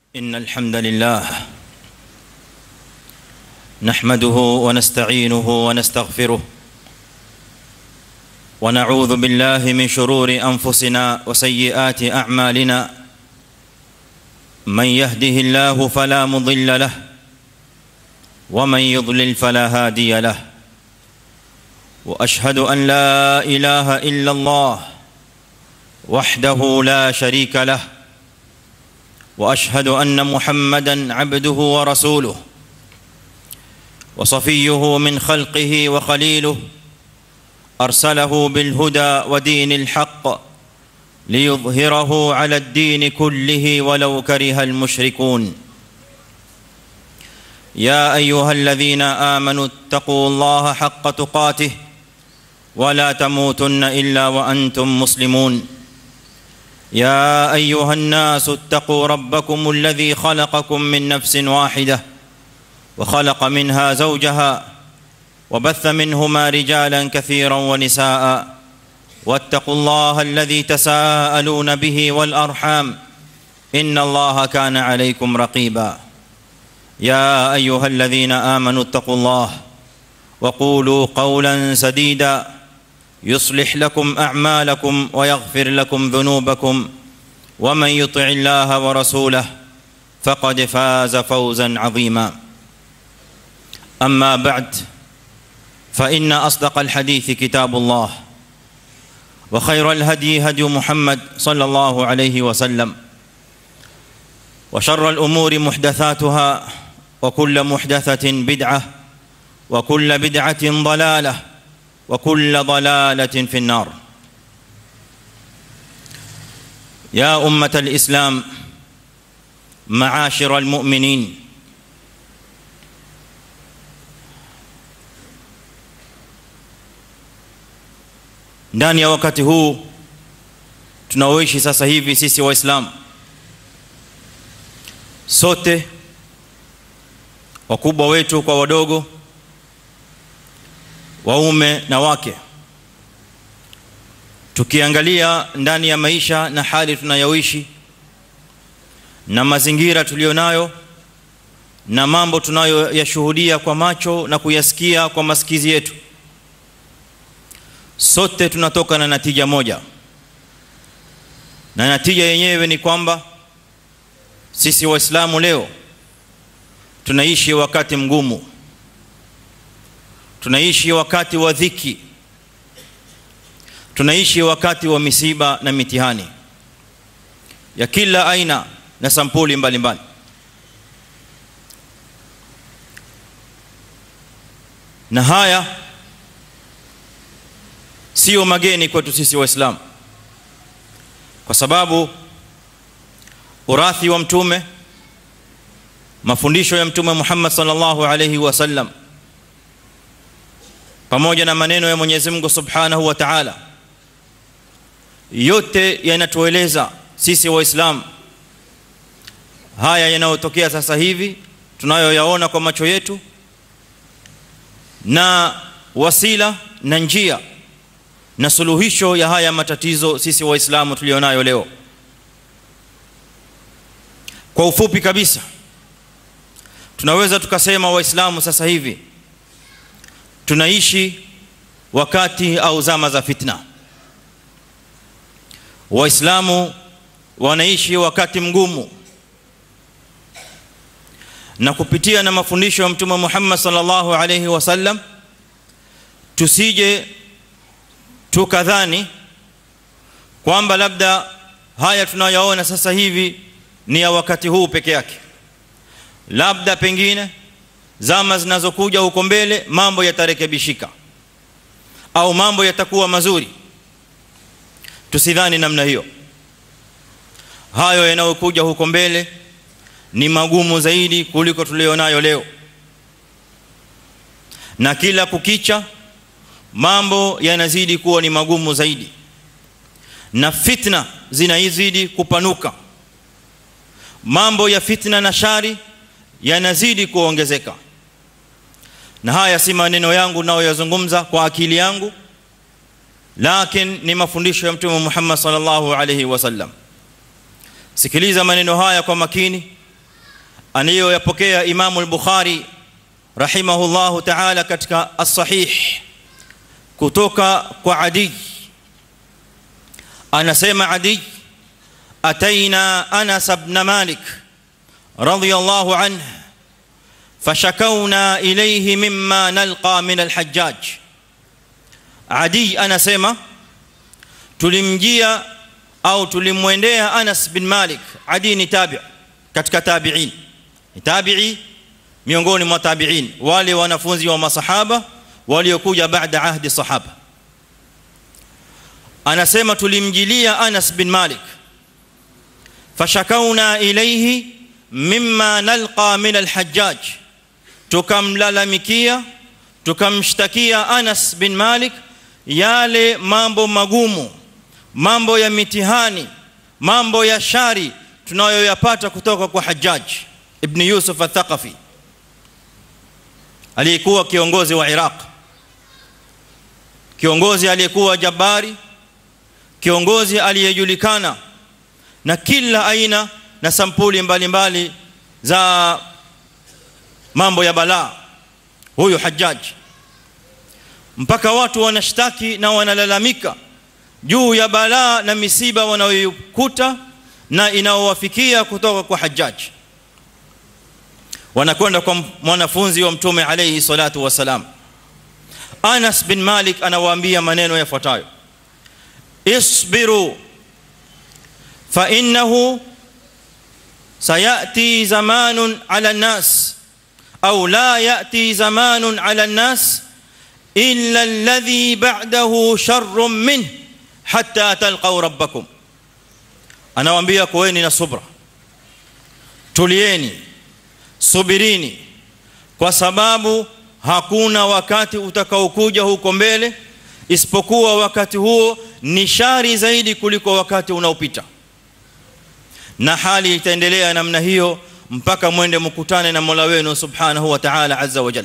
ان الحمد لله نحمده ونستعينه ونستغفره ونعوذ بالله من شرور انفسنا وسيئات اعمالنا من يهده الله فلا مضل له ومن يضلل فلا هادي له واشهد ان لا اله الا الله وحده لا شريك له واشهد ان محمدا عبده ورسوله وصفيه من خلقه وخليله ارسله بالهدى ودين الحق ليظهره على الدين كله ولو كره المشركون يا ايها الذين امنوا اتقوا الله حق تقاته ولا تموتن الا وانتم مسلمون يا ايها الناس اتقوا ربكم الذي خلقكم من نفس واحده وخلق منها زوجها وبث منهما رجالا كثيرا ونساء واتقوا الله الذي تساءلون به والارحام ان الله كان عليكم رقيبا يا ايها الذين امنوا اتقوا الله وقولوا قولا سديدا يصلح لكم اعمالكم ويغفر لكم ذنوبكم ومن يطع الله ورسوله فقد فاز فوزا عظيما اما بعد فان اصدق الحديث كتاب الله وخير الهدي هدي محمد صلى الله عليه وسلم وشر الامور محدثاتها وكل محدثه بدعه وكل بدعه ضلاله وكل ضلاله في النار يا امه الاسلام معاشر المؤمنين ndani ya wakati huu tunaoishi sasa hivi sisi waislamu sote wakubwa wetu kwa wadogo waume na wake tukiangalia ndani ya maisha na hali tunayoishi na mazingira tulionayo na mambo tunayoyashuhudia kwa macho na kuyasikia kwa masikizi yetu sote tunatoka na natija moja na natija yenyewe ni kwamba sisi waislamu leo tunaishi wakati mgumu tunaishi wakati wa dhiki tunaishi wakati wa misiba na mitihani ya kila aina na sampuli mbalimbali mbali. na haya sio mageni kwetu sisi waislamu kwa sababu urathi wa mtume mafundisho ya mtume Muhammad sallallahu alayhi wasallam pamoja na maneno ya Mwenyezi Mungu Subhanahu wa Ta'ala yote yanatueleza sisi waislamu haya yanayotokea sasa hivi tunayoyaona kwa macho yetu na wasila na njia na suluhisho ya haya matatizo sisi waislamu tulionayo leo kwa ufupi kabisa tunaweza tukasema waislamu sasa hivi tunaishi wakati au zama za fitna waislamu wanaishi wakati mgumu na kupitia na mafundisho ya mtume Muhammad sallallahu alayhi wasallam tusije tukadhani kwamba labda haya tunayoona sasa hivi ni ya wakati huu peke yake labda pengine zama zinazokuja huko mbele mambo yatarekebishika au mambo yatakuwa mazuri tusidhani namna hiyo hayo yanayokuja huko mbele ni magumu zaidi kuliko tulionayo leo na kila kukicha mambo yanazidi kuwa ni magumu zaidi na fitna zinazidi kupanuka mambo ya fitna na shari yanazidi kuongezeka na haya si maneno yangu nayoyazungumza kwa akili yangu lakini ni mafundisho ya mtume Muhammad sallallahu alayhi wasallam sikiliza maneno haya kwa makini aniyoyapokea Imamu al-Bukhari rahimahullahu ta'ala katika as-sahih kutoka kwa Adi anasema Adi ataina Anas ibn Malik radiyallahu anhu fashakawna ilayhi mimma nalqa min al-Hajjaj Adi anasema tulimjia au tulimwendea Anas bin Malik Adi ni tabi' katika tabi'in ni tabi'i miongoni mwa tabi'in wale wanafunzi wa masahaba waliokuja baada ahdi sahaba anasema tulimjilia Anas bin Malik fashakauna ilayhi mimma nalqa min al-Hajjaj tukamlalamikia tukamshtakia Anas bin Malik yale mambo magumu mambo ya mitihani mambo ya shari tunayoyapata kutoka kwa Hajjaj ibn Yusuf al-Thaqafi aliyekuwa kiongozi wa Iraq kiongozi aliyekuwa jabari kiongozi aliyejulikana na kila aina na sampuli mbalimbali mbali za mambo ya balaa huyu Hajjaj mpaka watu wanashtaki na wanalalamika juu ya balaa na misiba wanayokuta na inaowafikia kutoka kwa Hajjaj wanakwenda kwa mwanafunzi wa mtume alayhi salatu wasalam Anas bin Malik anawaambia maneno yafuatayo isbiru fa innahu sayati zamanun ala an-nas au la yati zamanun ala an-nas illa alladhi ba'dahu sharrun minhu hatta talqaw rabbakum anawaambia kuweni na subra tulieni subirini kwa sababu hakuna wakati utakaokuja huko mbele isipokuwa wakati huo ni shari zaidi kuliko wakati unaopita na hali itaendelea namna hiyo mpaka mwende mkutane na Mola wenu subhanahu wa ta'ala azza wa jalla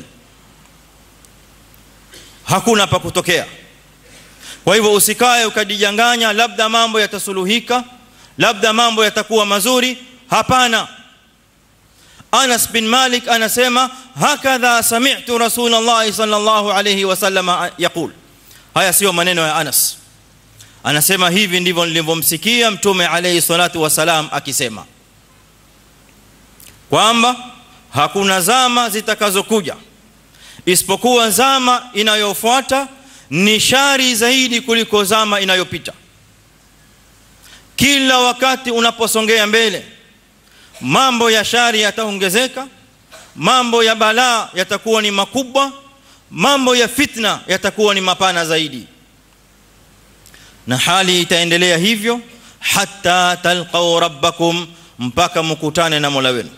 hakuna pa kutokea kwa hivyo usikae ukajijanganya labda mambo yatasuluhika labda mambo yatakuwa mazuri hapana Anas bin Malik anasema hakadha sami'tu Rasulullah sallallahu alayhi wasallam yaqul haya sio maneno ya Anas anasema hivi ndivyo nilivyomsikia mtume alayhi salatu wasalam akisema kwamba hakuna zama zitakazokuja isipokuwa zama inayofuata ni shari zaidi kuliko zama inayopita kila wakati unaposongea mbele mambo ya shari yataongezeka mambo ya balaa yatakuwa ni makubwa mambo ya fitna yatakuwa ni mapana zaidi na hali itaendelea hivyo hatta talqaw rabbakum mpaka mkutane na Mola wenu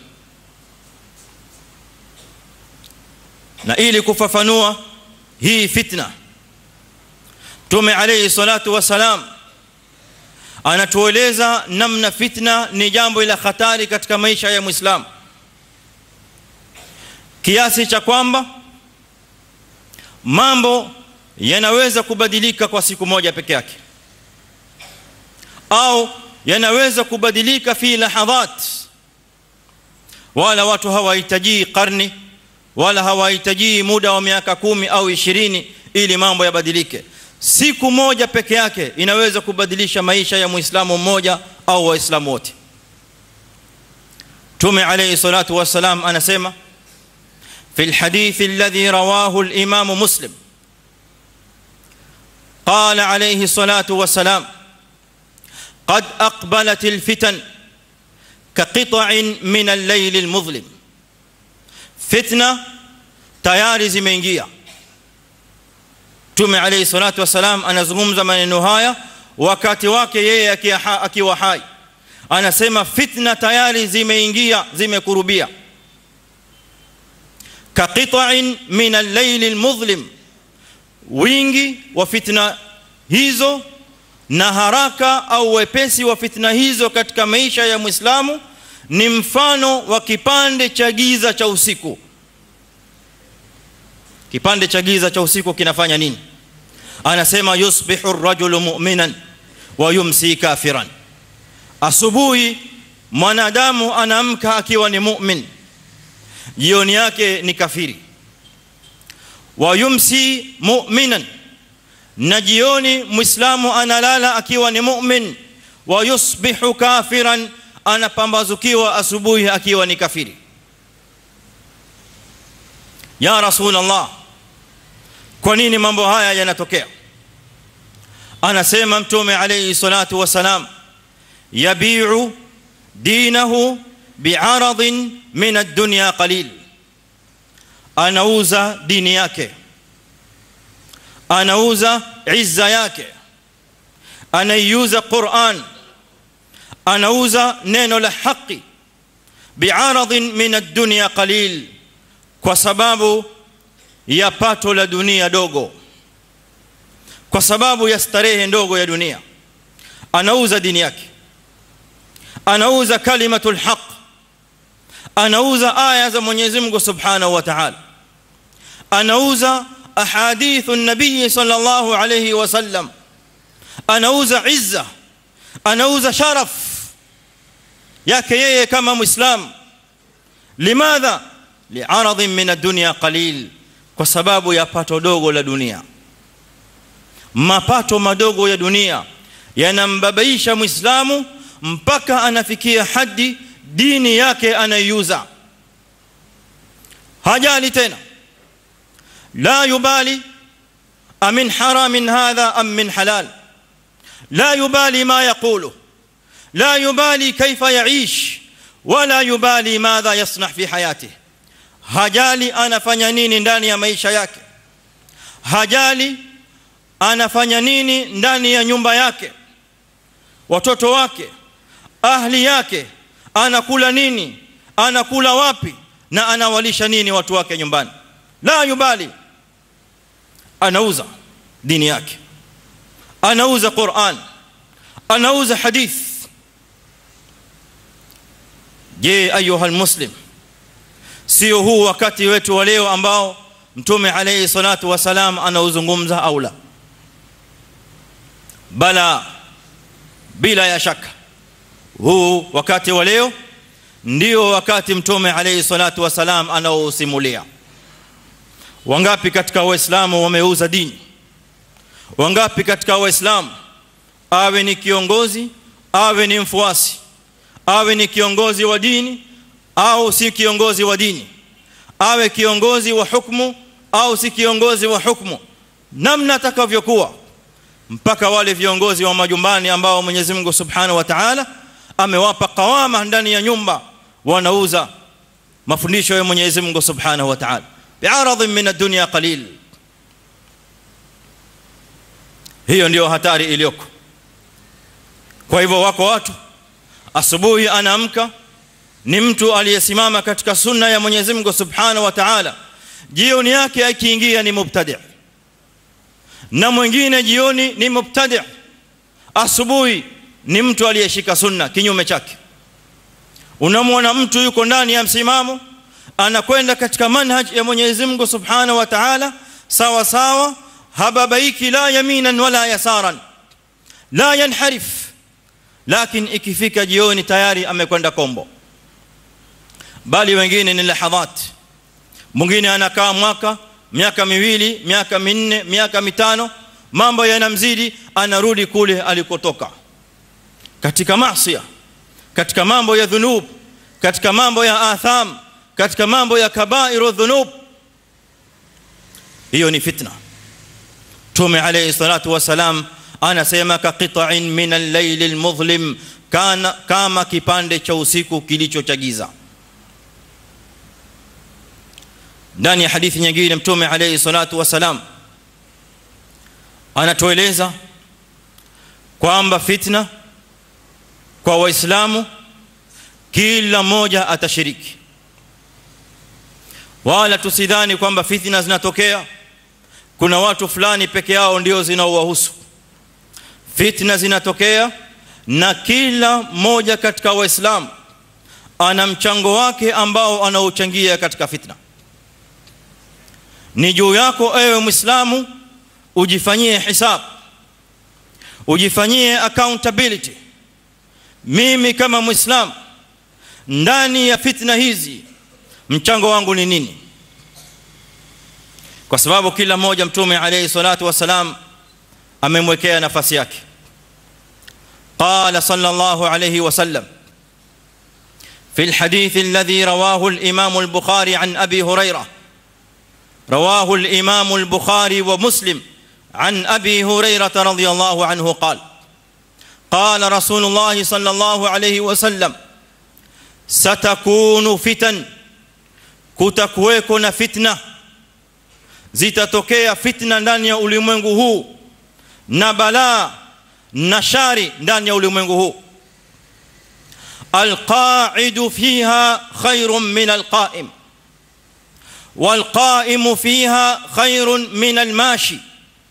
na ili kufafanua hii fitna Tume alayhi salatu wasalam anatueleza namna fitna ni jambo la hatari katika maisha ya Muislamu kiasi cha kwamba mambo yanaweza kubadilika kwa siku moja peke yake au yanaweza kubadilika fi lahadhat wala watu hawahitaji karni wala hawahitaji muda wa miaka kumi au ishirini ili mambo yabadilike siku moja peke yake inaweza kubadilisha maisha ya muislamu mmoja au waislamu wote tume alayhi salatu wasalam anasema في الحديث الذي رواه الامام مسلم قال عليه الصلاه والسلام قد اقبلت الفتن كقطع من الليل المظلم فتنه tayari zimeingia Mtume alayhi salatu wasalam anazungumza maneno haya wakati wake yeye akiwa hai anasema fitna tayari zimeingia zimekurubia kaqita'in min al-layl al-mudhlim wingi wa fitna hizo na haraka au wepesi wa fitna hizo katika maisha ya Muislamu ni mfano wa kipande cha giza cha usiku kipande cha giza cha usiku kinafanya nini anasema yusbihu ar-rajulu mu'minan wa yumsi kafiran asubuhi mwanadamu anaamka akiwa ni mu'min jioni yake ni kafiri wa yumsi mu'minan na jioni muislamu analala akiwa ni mu'min wa yusbihu kafiran anapambazukiwa asubuhi akiwa ni kafiri ya rasulullah kwa nini mambo haya yanatokea anasema mtume alayhi salatu wasalam yabi'u dinahu bi'aradin min ad-dunya qalil anauza dini yake anauza izza yake anaiuza Qur'an anauza neno la haki bi'aradin min ad-dunya qalil kwa sababu ya pato la dunia dogo kwa sababu ya starehe ndogo ya dunia anauza dini yake anauza kalimatul haq anauza aya za Mwenyezi Mungu Subhanahu wa Ta'ala anauza ahadithu nabii sallallahu alayhi wasallam anauza izza anauza sharaf yake yeye kama muislam limadha li'aradin min ad-dunya qalil kwa sababu ya pato dogo la dunia mapato madogo ya dunia yanambabaisha muislamu mpaka anafikia hadi dini yake anaiuza hajali tena la yubali amin haramin hadha am min halal la yubali ma yaqulu la yubali kaifa yaish wala yubali madha yasnah fi hayatihi hajali anafanya nini ndani ya maisha yake hajali anafanya nini ndani ya nyumba yake watoto wake ahli yake anakula nini anakula wapi na anawalisha nini watu wake nyumbani la yubali anauza dini yake anauza Qur'an anauza hadith je ayuha almuslim sio huu wakati wetu wa leo ambao mtume alayhi salatu wasalam anauzungumza au la bala bila ya shaka huu wakati wa leo ndio wakati mtume alayhi salatu wasalam anaousimulia wangapi katika waislamu wameuza dini wangapi katika waislamu awe ni kiongozi awe ni mfuasi awe ni kiongozi wa dini au si kiongozi wa dini awe kiongozi wa hukumu au si kiongozi wa hukumu namna atakavyokuwa mpaka wale viongozi wa majumbani ambao Mwenyezi Mungu Subhanahu wa Ta'ala amewapa kawama ndani ya nyumba wanauza mafundisho ya Mwenyezi Mungu Subhanahu wa Ta'ala bi'aradhin min ad-dunya qalil hiyo ndio hatari iliyoko kwa hivyo wako watu asubuhi anaamka ni mtu aliyesimama katika sunna ya Mwenyezi Mungu Subhanahu wa Ta'ala jioni yake akiingia ni mubtadi' na mwingine jioni ni mubtadi' asubuhi ni mtu aliyeshika sunna kinyume chake unamwona mtu yuko ndani ya msimamo anakwenda katika manhaj ya Mwenyezi Mungu Subhanahu wa Ta'ala sawa sawa hababaiki la yaminan wala yasaran la yanharif lakini ikifika jioni tayari amekwenda kombo bali wengine ni lahadhat mwingine anakaa mwaka miaka miwili miaka minne miaka mitano mambo yanamzidi anarudi kule alikotoka katika maasi katika mambo ya dhunub katika mambo ya atham katika mambo ya kabairu dhunub hiyo ni fitna tume alayhi salatu wasalam anasema ka qita'in min al-layl al-mudhlim kana kama kipande cha usiku kilicho cha giza ndani ya hadithi nyingine mtume alayhi salatu wasalam anatueleza kwamba fitna kwa waislamu kila mmoja atashiriki wala tusidhani kwamba fitna zinatokea kuna watu fulani peke yao ndio zinaowahusu fitna zinatokea na kila mmoja katika waislamu ana mchango wake ambao anaochangia katika fitna ni juu yako ewe muislamu ujifanyie hisab ujifanyie accountability mimi kama muislamu ndani ya fitna hizi mchango wangu ni nini kwa sababu kila mmoja mtume alayhi salatu wasalam amemwekea nafasi yake قال صلى الله عليه وسلم في الحديث الذي رواه الامام البخاري عن ابي هريره رواه الامام البخاري ومسلم عن ابي هريره رضي الله عنه قال قال رسول الله صلى الله عليه وسلم ستكون فتن kutakuweko na fitna zitatokea fitna ndani ya ulimwengu huu na balaa na shari ndani ya ulimwengu huu alqa'idu fiha khairun min alqa'im والقائم فيها خير من الماشي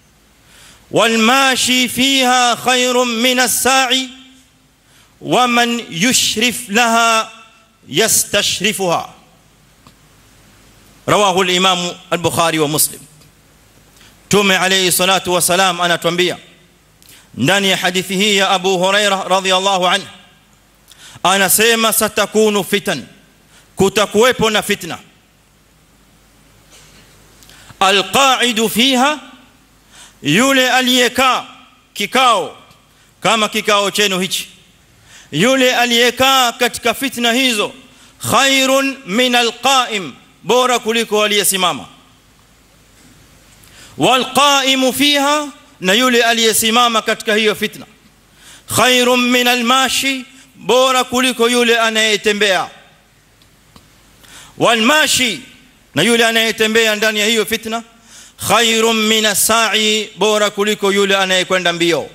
والماشي فيها خير من الساعي ومن يشرف لها يستشرفها رواه الامام البخاري ومسلم تومي عليه الصلاه والسلام انا تنبيه ndani ya hadithi hii ya Abu Huraira radhiyallahu anhu anasema satakunu fitan kutakuwepo na fitna alqa'idu fiha yule aliyekaa kikao kama kikao chenu hichi yule aliyekaa katika fitna hizo khairun min alqa'im bora kuliko aliyesimama walqa'imu fiha na yule aliyesimama katika hiyo fitna khairun min almashi bora kuliko yule anayetembea walmashi na yule anayetembea ndani ya hiyo fitna khairun min as-sa'i bora kuliko yule anayekwenda mbio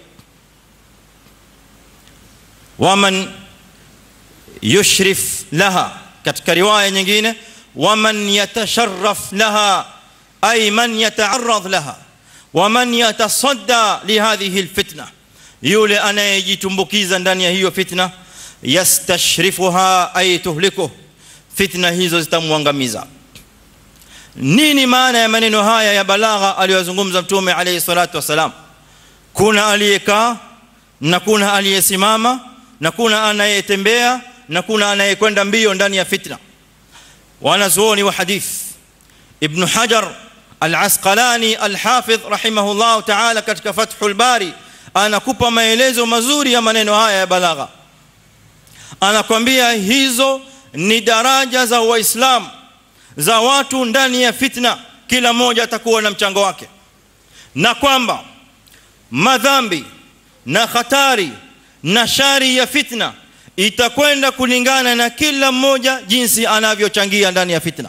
waman yushrif laha katika riwaya nyingine waman yatasharraf laha ay man yata'arrad laha waman yatasadda lihadhihi alfitna yule anayejitumbukiza ndani ya hiyo fitna yastashrifuha ay tuhlikuh fitna hizo zitamwangamiza nini maana ya maneno haya ya balagha aliyozungumza mtume alayhi salatu wasalam kuna aliyekaa na kuna aliyesimama na kuna anayetembea na kuna anayekwenda mbio ndani ya fitna wanazuoni wa hadith ibn hajar al-asqalani al-hafidh rahimahullah ta'ala katika fathul bari anakupa maelezo mazuri ya maneno haya ya balagha anakwambia hizo ni daraja za waislamu za watu ndani ya fitna kila mmoja atakuwa na mchango wake na kwamba madhambi na hatari na shari ya fitna itakwenda kulingana na kila mmoja jinsi anavyochangia ndani ya fitna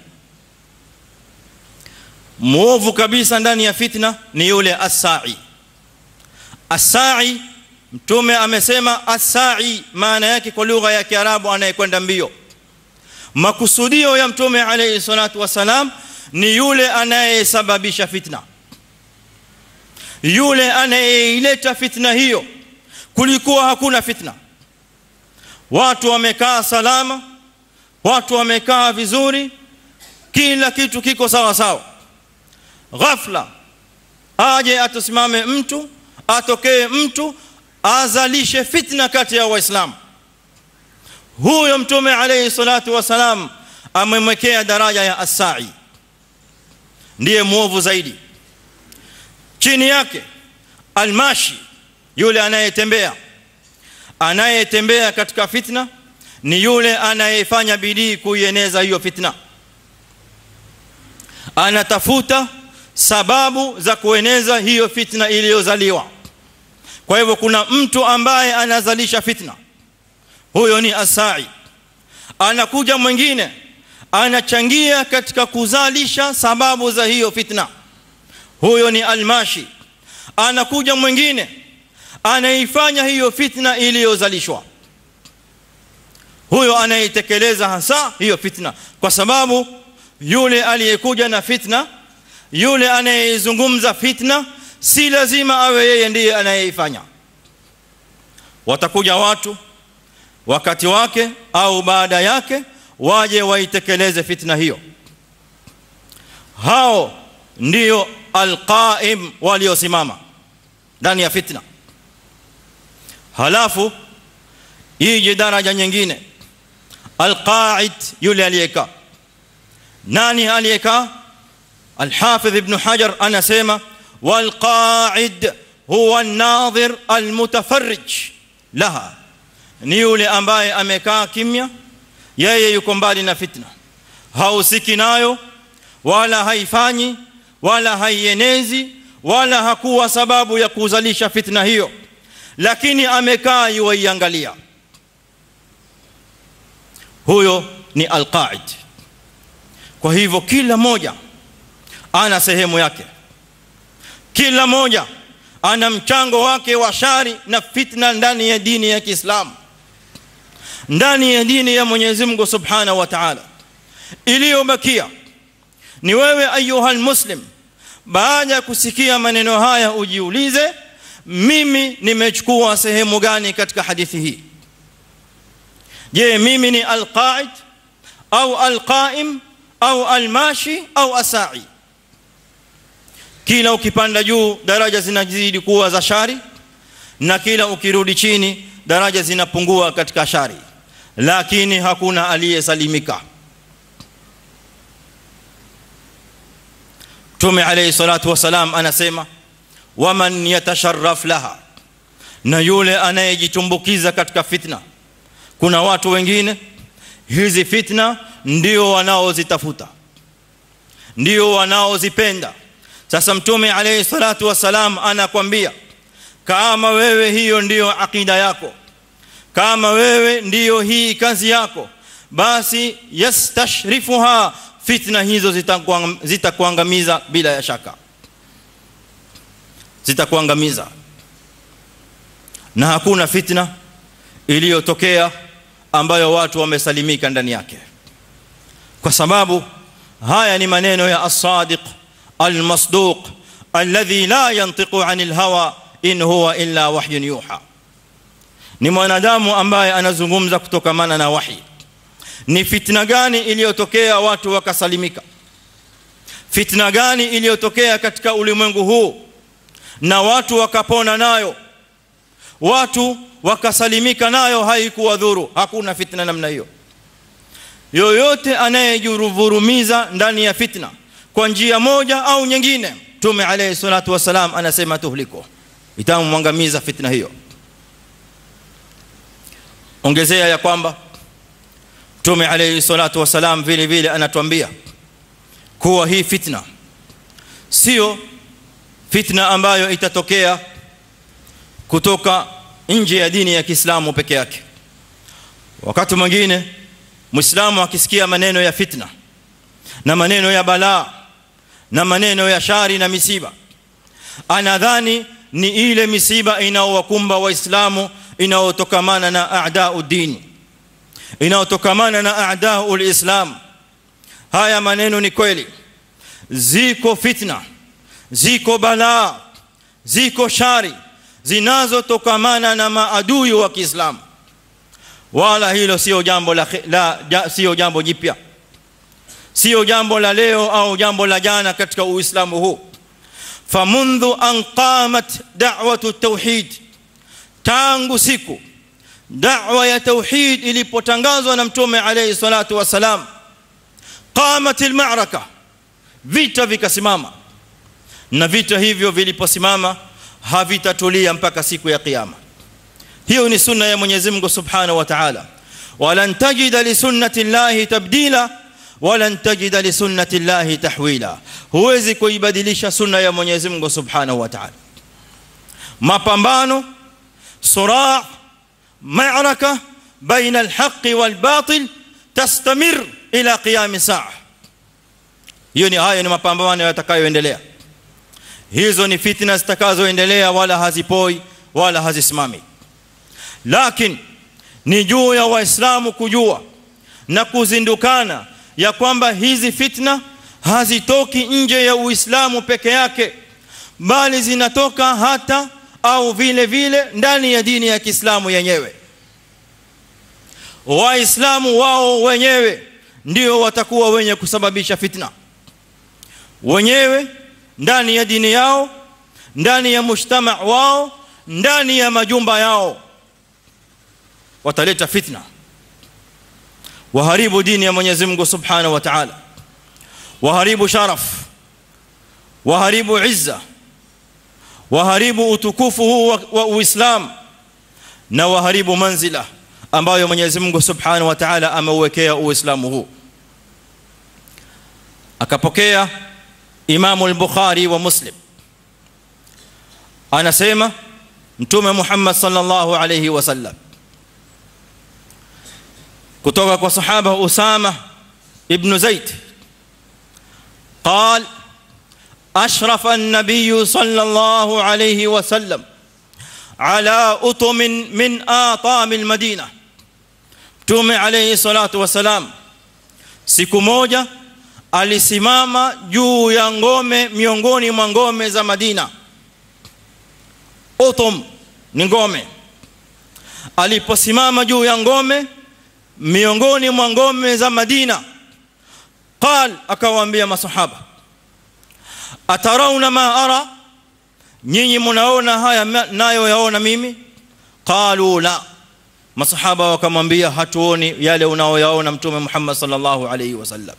muovu kabisa ndani ya fitna ni yule asai asai mtume amesema asai maana yake kwa lugha ya kiarabu anayekwenda mbio makusudio ya mtume alayhi salatu wasalam ni yule anayesababisha fitna yule anayeileta fitna hiyo kulikuwa hakuna fitna watu wamekaa salama watu wamekaa vizuri kila kitu kiko sawa sawa ghafla aje atusimame mtu atokee mtu azalishe fitna kati ya waislamu huyo mtume alayhi salatu wasalam amemwekea daraja ya asai ndiye muovu zaidi chini yake almashi yule anayetembea anayetembea katika fitna ni yule anayefanya bidii kuieneza hiyo fitna anatafuta sababu za kueneza hiyo fitna iliyozaliwa kwa hivyo kuna mtu ambaye anazalisha fitna huyo ni asai anakuja mwingine anachangia katika kuzalisha sababu za hiyo fitna huyo ni almashi anakuja mwingine anaifanya hiyo fitna iliyozalishwa huyo anaitekeleza hasa hiyo fitna kwa sababu yule aliyekuja na fitna yule anayezungumza fitna si lazima awe yeye ndiye anayeifanya watakuja watu wakati wake au baada yake waje waitekeleze fitna hiyo hao ndio alqaim waliosimama ndani ya fitna halafu ije daraja nyingine alqaid yule aliyekaa nani aliyekaa الحافظ ابن حجر أنا سيما والقاعد هو الناظر المتفرج لها ni yule ambaye amekaa kimya yeye yuko mbali na fitna hausiki nayo wala haifanyi wala haienezi wala hakuwa sababu ya kuzalisha fitna hiyo lakini amekaa yuiangalia huyo ni alqaid kwa hivyo kila moja ana sehemu yake kila moja ana mchango wake wa shari na fitna ndani ya dini ya Kiislamu ndani ya dini ya Mwenyezi Mungu Subhanahu wa Ta'ala iliyobakia ni wewe ayuha muslim baada ya kusikia maneno haya ujiulize mimi nimechukua sehemu gani katika hadithi hii je mimi ni alqaid au alqaim au almashi au asai kila ukipanda juu daraja zinazidi kuwa za shari na kila ukirudi chini daraja zinapungua katika shari lakini hakuna aliyesalimika Mtume alayhi salatu wasalam anasema waman yatasharraf laha na yule anayejitumbukiza katika fitna kuna watu wengine hizi fitna ndio wanaozitafuta ndio wanaozipenda sasa mtume alayhi salatu wasalam anakwambia kama wewe hiyo ndiyo akida yako kama wewe ndiyo hii kazi yako basi yastashrifuha fitna hizo zitakuangamiza bila ya shaka zitakuangamiza na hakuna fitna iliyotokea ambayo watu wamesalimika ndani yake kwa sababu haya ni maneno ya as-sadiq al-masduq alladhi la yantiqu 'anil hawa in huwa illa wahyun yuha ni mwanadamu ambaye anazungumza kutokamana na wahi ni fitna gani iliyotokea watu wakasalimika fitna gani iliyotokea katika ulimwengu huu na watu wakapona nayo watu wakasalimika nayo haikuwa dhuru hakuna fitna namna hiyo yoyote anayejuruvurumiza ndani ya fitna kwa njia moja au nyingine tume alayhi salatu wasalam anasema tuhliko itamwangamiza fitna hiyo ongezea ya kwamba tume alayhi salatu wasalam vile vile anatuambia kuwa hii fitna sio fitna ambayo itatokea kutoka nje ya dini ya Kiislamu peke yake wakati mwingine muislamu akisikia maneno ya fitna na maneno ya balaa na maneno ya shari na misiba anadhani ni ile misiba inaowakumba waislamu inaotokamana na a'da'u dini inaotokamana na a'da'u alislam haya maneno ni kweli ziko fitna ziko balaa ziko shari zinazotokamana na maadui wa Kiislamu wala hilo sio jambo la, la ja, sio jambo jipya sio jambo la leo au jambo la jana katika uislamu huu famundhu an qamat da'watu tauhid tangu siku da'wa ya tauhid ilipotangazwa na mtume alayhi salatu wasalam qamat almaraka vita vikasimama na vita hivyo viliposimama havitatulia mpaka siku ya kiyama hiyo ni sunna ya Mwenyezi Mungu Subhanahu wa Ta'ala walan tajida li sunnati llahi tabdila walan tajida li sunnati llahi tahwila huwezi kuibadilisha sunna ya Mwenyezi Mungu Subhanahu wa Ta'ala mapambano صراع معركه بين الحق والباطل تستمر الى قيام الساعه hiyo ni haya ni mapambano yatakayoendelea hizo ni fitna zitakazoendelea wala hazipoi wala hazisimami lakini ni juu ya waislamu kujua na kuzindukana ya kwamba hizi fitna hazitoki nje ya uislamu peke yake bali zinatoka hata au vile vile ndani ya dini ya Kiislamu yenyewe waislamu wao wenyewe ndio watakuwa wenye kusababisha fitna wenyewe ndani ya dini yao ndani ya mujtama wao ndani ya majumba yao wataleta fitna waharibu dini ya Mwenyezi Mungu Subhanahu wa Ta'ala waharibu sharaf waharibu izza waharibu utukufu huu wa, wa uislamu na waharibu manzila ambayo Mwenyezi Mungu Subhanahu wa Ta'ala ameuwekea uislamu huu akapokea Imam al-Bukhari wa Muslim anasema Mtume Muhammad sallallahu alayhi wasallam kutoka kwa sahaba Usama ibn Zaid قال أشرف النبي صلى الله عليه وسلم على أطم من آطام المدينة Mtume alayhi salatu wasalam siku moja alisimama juu ya ngome miongoni mwa ngome za Madina Utum ni ngome aliposimama juu ya ngome miongoni mwa ngome za Madina qal akawaambia masahaba atarauna ma ara nyinyi mnaona haya nayo yaona mimi qalu la masahaba wakamwambia hatuoni yale unaoyaona mtume Muhammad sallallahu alayhi wasallam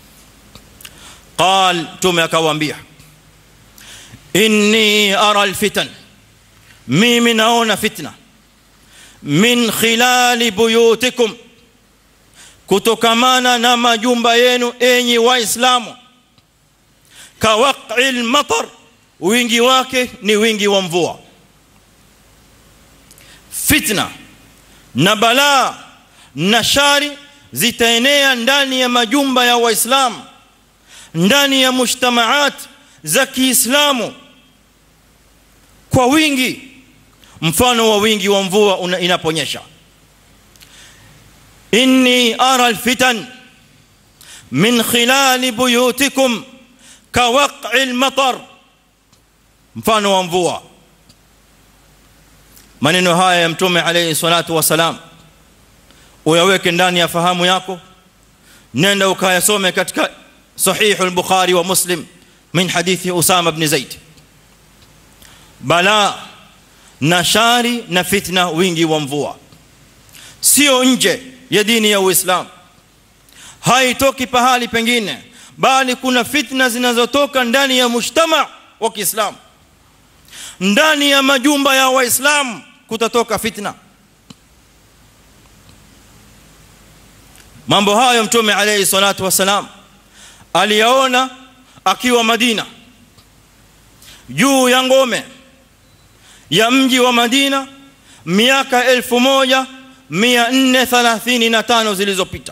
qal mtume akawaambia inni ara alfitan mimi naona fitna min khilali buyutikum kutokamana na majumba yenu enyi waislamu kawaqi almatar wingi wake ni wingi wa mvua fitna na balaa na shari zitaenea ndani ya majumba ya waislamu ndani ya mujtamaat za Kiislamu kwa wingi mfano wa wingi wa mvua inaponyesha inni ara alfitan min khilal buyutikum kawaqi almatar mfano wa mvua maneno haya ya mtume alayhi salatu wasalam uyaweke ndani ya fahamu yako nenda ukayasome katika sahih al-bukhari wa muslim min hadithi usama ibn zaid bala na shari na fitna wingi wa mvua sio nje ya dini ya uislamu haitoki pahali pengine bali kuna fitna zinazotoka ndani ya mujtama wa Kiislamu ndani ya majumba ya waislamu kutatoka fitna mambo hayo mtume alayhi salatu wasalam aliyaona akiwa Madina juu ya ngome ya mji wa Madina miaka 1435 zilizopita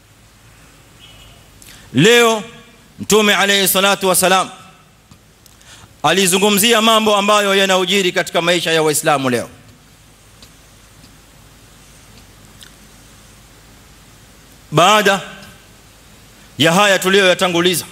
leo mtume alayhi salatu wasalam alizungumzia mambo ambayo yanaujiri katika maisha ya waislamu leo baada ya haya tuliyoyatanguliza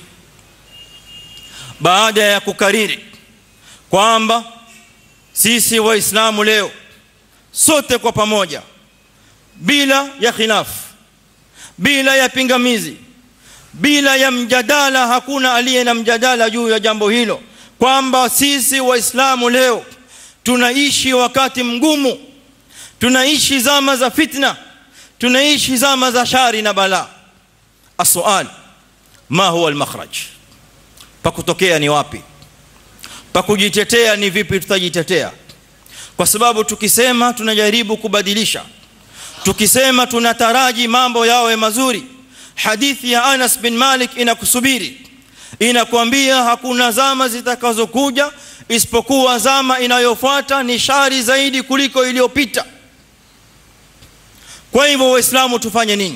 baada ya kukariri kwamba sisi waislamu leo sote kwa pamoja bila ya khilafu bila ya pingamizi bila ya mjadala hakuna aliye na mjadala juu ya jambo hilo kwamba sisi waislamu leo tunaishi wakati mgumu tunaishi zama za fitna tunaishi zama za shari na balaa السؤال ما هو المخرج pakutokea ni wapi pakujitetea ni vipi tutajitetea kwa sababu tukisema tunajaribu kubadilisha tukisema tunataraji mambo yawe mazuri hadithi ya Anas bin Malik inakusubiri inakwambia hakuna zama zitakazokuja isipokuwa zama inayofuata ni shari zaidi kuliko iliyopita kwa hivyo waislamu tufanye nini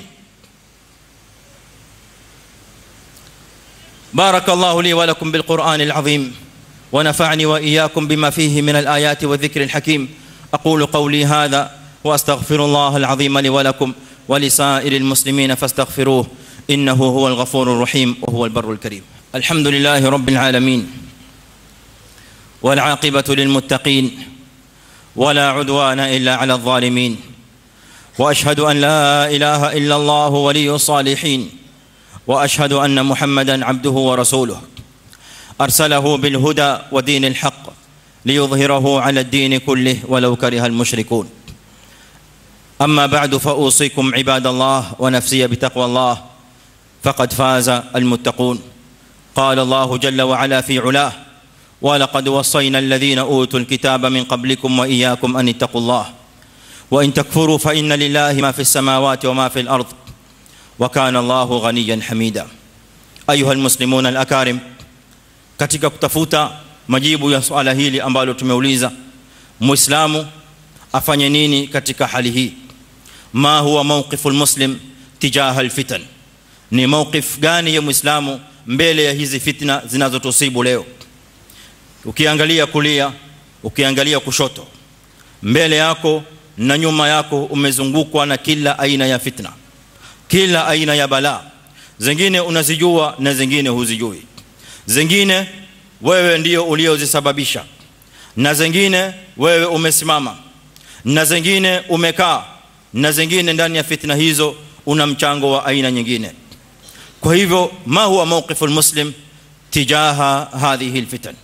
بارك الله لي ولكم بالقرآن العظيم ونفعني وإياكم بما فيه من الآيات والذكر الحكيم أقول قولي هذا وأستغفر الله العظيم لي ولكم ولسائر المسلمين فاستغفروه إنه هو الغفور الرحيم وهو البر الكريم الحمد لله رب العالمين والعاقبة للمتقين ولا عدوان إلا على الظالمين وأشهد أن لا إله إلا الله ولي الصالحين واشهد ان محمدا عبده ورسوله ارسله بالهدى ودين الحق ليظهره على الدين كله ولو كره المشركون اما بعد فاوصيكم عباد الله ونفسي بتقوى الله فقد فاز المتقون قال الله جل وعلا في علاه ولقد وصينا الذين اوتوا الكتاب من قبلكم واياكم ان اتقوا الله وان تكفروا فان لله ما في السماوات وما في الارض وكان الله غنيا حميدا ايها المسلمون الاكارم katika kutafuta majibu ya swala hili ambalo tumeuliza muislamu afanye nini katika hali hii ma huwa mawqifu almuslim tijaha alfitan ni mawqif gani ya muislamu mbele ya hizi fitna zinazotusibu leo ukiangalia kulia ukiangalia kushoto mbele yako na nyuma yako umezungukwa na kila aina ya fitna kila aina ya balaa zingine unazijua na zingine huzijui zingine wewe ndio uliozisababisha na zingine wewe umesimama na zingine umekaa na zingine ndani ya fitna hizo una mchango wa aina nyingine kwa hivyo ma huwa mawqifu almuslim tijaha hadhihi alfitan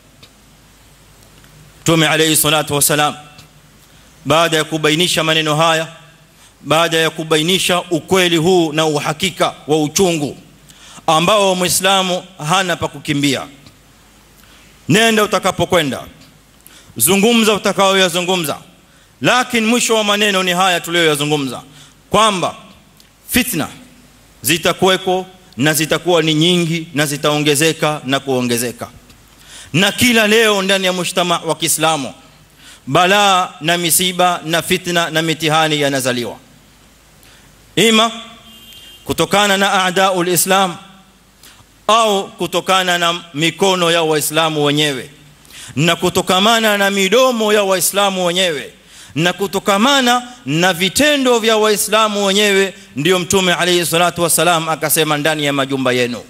tume alayhi salatu wasalam baada ya kubainisha maneno haya baada ya kubainisha ukweli huu na uhakika wa uchungu ambao muislamu hana pa kukimbia nenda utakapokwenda zungumza utakaoyazungumza lakini mwisho wa maneno ni haya tuliyoyazungumza kwamba fitna zitakuweko na zitakuwa ni nyingi na zitaongezeka na kuongezeka na kila leo ndani ya mshtama wa Kiislamu balaa na misiba na fitna na mitihani yanazaliwa ima kutokana na aadaul islam au kutokana na mikono ya waislamu wenyewe na kutokamana na midomo ya waislamu wenyewe na kutokamana na vitendo vya waislamu wenyewe ndio mtume alayhi salatu wasalam akasema ndani ya majumba yenu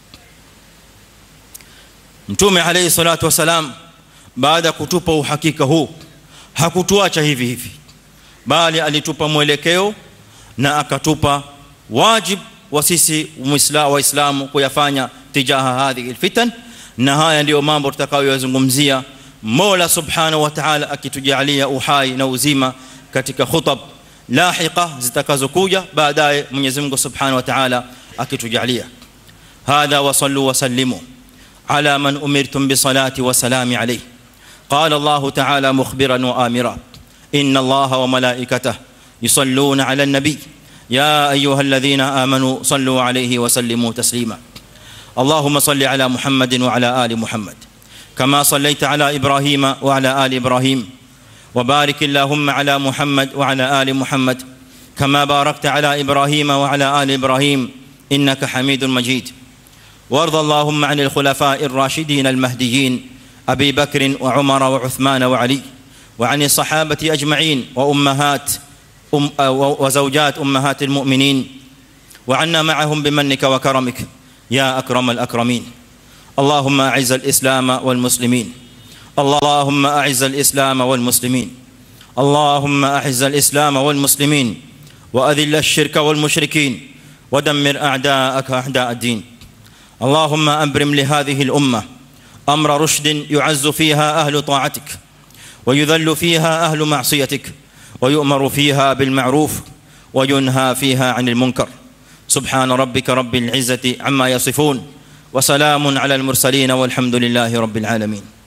mtume alayhi salatu wasalam baada kutupa uhakika huu hakutuacha hivi hivi bali alitupa mwelekeo na akatupa wajib wa sisi waislamu kuyafanya tijaha hadhihi alfitan na haya ndio mambo tutakayoyazungumzia Mola Subhanahu wa Ta'ala akitujalia uhai na uzima katika khutab lahiqa zitakazokuja baadaye Mwenyezi Mungu Subhanahu wa Ta'ala akitujalia hadha wa sallu wa sallimu ala man umirtum bi salati wa salami alayhi qala Allah Ta'ala mukhbiran wa amira inna Allah wa malaikatahu yusalluna ala an-nabi يا ايها الذين امنوا صلوا عليه وسلموا تسليما اللهم صل على محمد وعلى ال محمد كما صليت على ابراهيم وعلى ال ابراهيم وبارك اللهم على محمد وعلى ال محمد كما باركت على ابراهيم وعلى ال ابراهيم انك حميد مجيد وارض اللهم عن الخلفاء الراشدين المهديين ابي بكر وعمر وعثمان وعلي وعن الصحابه اجمعين وامهات أم وزوجات امهات المؤمنين وعنا معهم بمنك وكرمك يا اكرم الاكرمين اللهم اعز الاسلام والمسلمين اللهم اعز الاسلام والمسلمين اللهم اعز الاسلام والمسلمين واذل الشرك والمشركين ودمر اعداءك اعداء الدين اللهم ابرم لهذه الامه امر رشد يعز فيها اهل طاعتك ويذل فيها اهل معصيتك ويؤمر فيها بالمعروف وينهى فيها عن المنكر سبحان ربك رب العزه عما يصفون وسلام على المرسلين والحمد لله رب العالمين